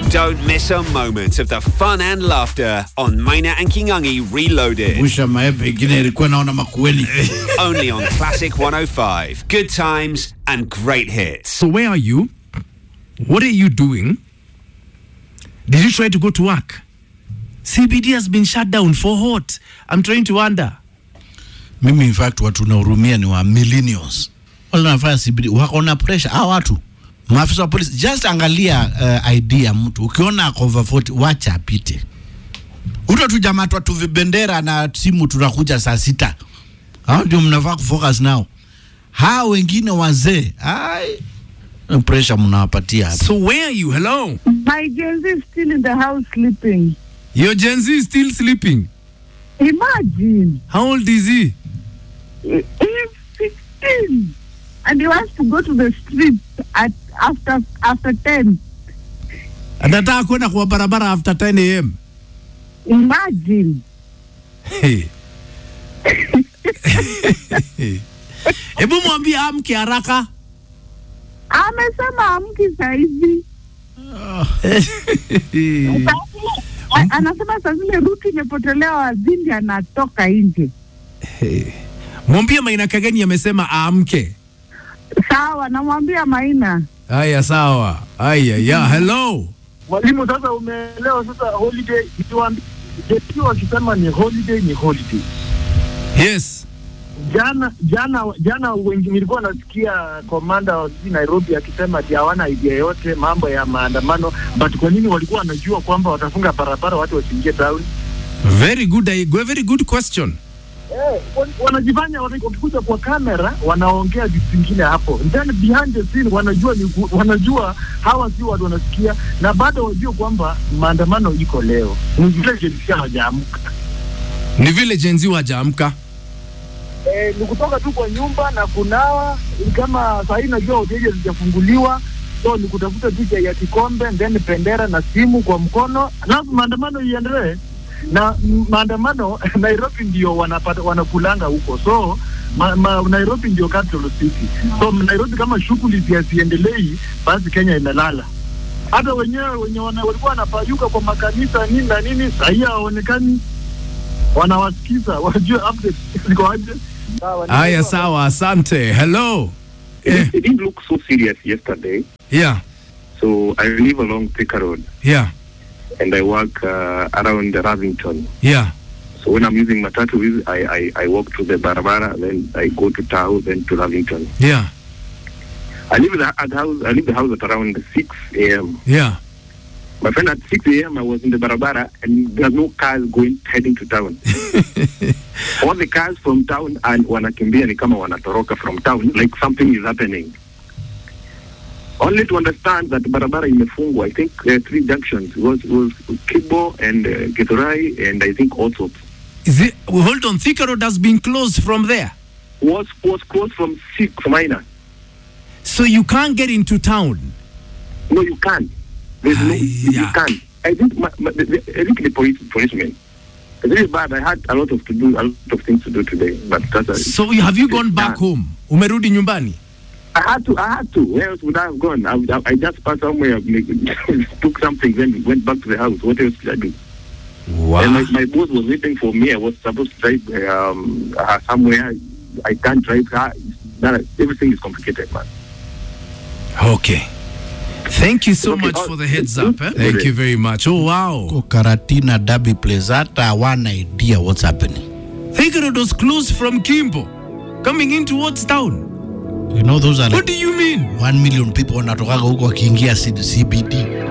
Don't miss a moment of the fun and laughter on Maina and Kingangi Reloaded. Mwisho maepe ingine ilikuwa naona makueni. Only on Classic 105. Good times and great hits. So where are you? What are you doing? Did you try to go to work? CBD has been shut down for what? I'm trying to wonder. Mimi in fact watu nahurumia ni wa millennials. Wale wanafanya CBD wako na pressure. Hao watu maafisa wa polisi, just angalia uh, ID ya mtu. Ukiona ako over 40 wacha apite. Uto tujamatwa tu vibendera na simu tunakuja saa sita. Hao ndio mnafaa kufocus nao. Hao wengine wazee, ai pressure mnawapatia hapa. So where are you? Hello? My Gen Z is still in the house sleeping. Your Gen Z is still sleeping. Imagine. How old is he? He is 16 and he wants to go to the street at after after 10. Anataka kwenda kwa barabara after 10 am. Imagine. Hey. Hebu mwambie amke haraka. Amesema amki saizi. A- Anasema saa zile ruti imepotelea wazindi anatoka nje. Mwambie Maina Kageni amesema aamke. Sawa, namwambia Maina. Haya sawa. Haya ya hello. Mwalimu, sasa umeelewa sasa holiday, nikiwaambia JP wakisema ni holiday ni holiday. Yes. Jana jana jana wengi nilikuwa nasikia komanda wa sijui Nairobi akisema ati hawana idea yote mambo ya maandamano, but kwa nini walikuwa wanajua kwamba watafunga barabara watu wasiingie town? Very good. I- Very good question. Eh, wan- wanajifanya wana- wakikuja kwa kamera wanaongea vitu vingine hapo, then behind the scene wanajua ni, ku- wanajua hawa si watu wanasikia, na bado wajue kwamba maandamano iko leo, ni vile jelisia hawajaamka. Ni vile Gen Z wajaamka. Eh, ni kutoka tu kwa nyumba na kunawa, ni kama saa hii najua hoteli hazijafunguliwa, so ni kutafuta tu chai ya kikombe, then bendera na simu kwa mkono, alafu maandamano iendelee na mm, maandamano Nairobi ndio wanapata wanakulanga huko, so ma, ma, Nairobi ndio capital city, so Nairobi kama shughuli haziendelei, basi Kenya imelala. Hata wenyewe wenye wana, walikuwa wanapayuka kwa makanisa nini na nini, sahii hawaonekani, wanawasikiza wajue update ziko aje. Haya sawa, asante. Hello. Eh, It didn't look so serious yesterday. yeah. So I live along Thika Road Yeah. and I work uh, around Ravington. Yeah. So when I'm using matatu, I, I, I walk to the Barabara, then I go to Tao, then to Ravington. Yeah. I leave the, at house, I leave the house at around 6 a.m. Yeah. My friend, at 6 a.m. I was in the Barabara and there are no cars going heading to town. All the cars from town and wanakimbia ni kama wanatoroka from town like something is happening. Only to understand that barabara imefungwa. I think uh, three junctions was was Kibo and uh, Githurai and I think also Is it well, hold on, Thika Road has been closed from there. was was closed from six minor. So you can't get into town. No, you can't. There's no, Ay, you yeah. can't. I think my, my, the, the, I think the police policemen. It's really bad. I had a lot of to do, a lot of things to do today, but that's a, So you- have you gone back Yeah. home? Umerudi nyumbani? I had to. I had to. Where else would I have gone? I, would- I, I just passed somewhere, like, took something, then went back to the house. What else did I do? Wow. And my, my boss was waiting for me. I was supposed to drive um, uh, somewhere. I can't drive her. That, everything is complicated, man. Okay. Thank you so Okay, much oh, for the heads mm, up. Eh? mm, Thank okay. you very much. Oh wow. Huko Karatina Derby Place hata hawana idea what's happening. Thika Road was closed from Kimbo, coming in towards town. You know those are What like do you mean? 1 million people wanatokaga huko wakiingia C- CBD.